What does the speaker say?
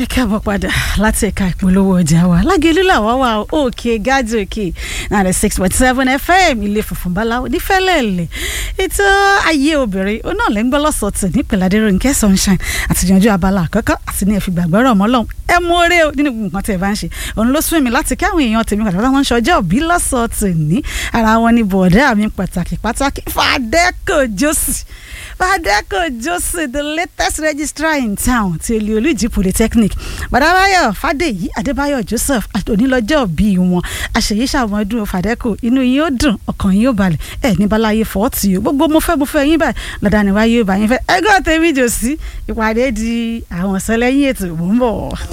ẹ káàbọ̀ padà láti ẹ̀ka ìpolówó ọjà wa lágẹ̀lú làwọn wà òkè gájò òkè ninety six point seven fm ilé funfun báláwo nífẹ̀lẹ́lẹ̀ ètò ayé obìnrin ó náà lẹ́ ń gbọ́ lọ́sọ̀tì nípìnlẹ̀ adéròǹkẹ́ sunshine àtìyànjú abala àkọ́kọ́ àti ní ẹ̀fìgbà gbọ́rọ̀ ọmọ ọlọ́run ẹ mú oore o nínú nǹkan tẹ̀ bá ń ṣe òun ló sún mi láti káwọn èèyàn tèmi pàtàkì wọn ń ṣọjọ́ òbí lọ́sọ̀tì ní ara wọn ni bọ̀dá mi pàtàkì pàtàkì fàdẹ́kò jọ́sì fàdẹ́kò jọ́sì the latest registrar in town ti olú olùjì polytechnic bàdàbáyọ̀ fàdèyí adébáyọ̀ joseph onílọ́jọ́ bí wọn àṣeyí ṣàmọ́dún fàdẹ́kò inú yín ó dùn ọkàn yín ó balẹ̀ ẹ̀ ní balaye fọ́ọ̀tì o gbogbo mo fẹ́ mo fẹ́ yín báyìí lọ́dà ni wáyé ó bá yín fẹ́ ẹgbẹ́ tèmi jò sí ìpàdé di àwọn ọ̀sẹ̀ lẹ́yìn ètò mò ń bọ̀.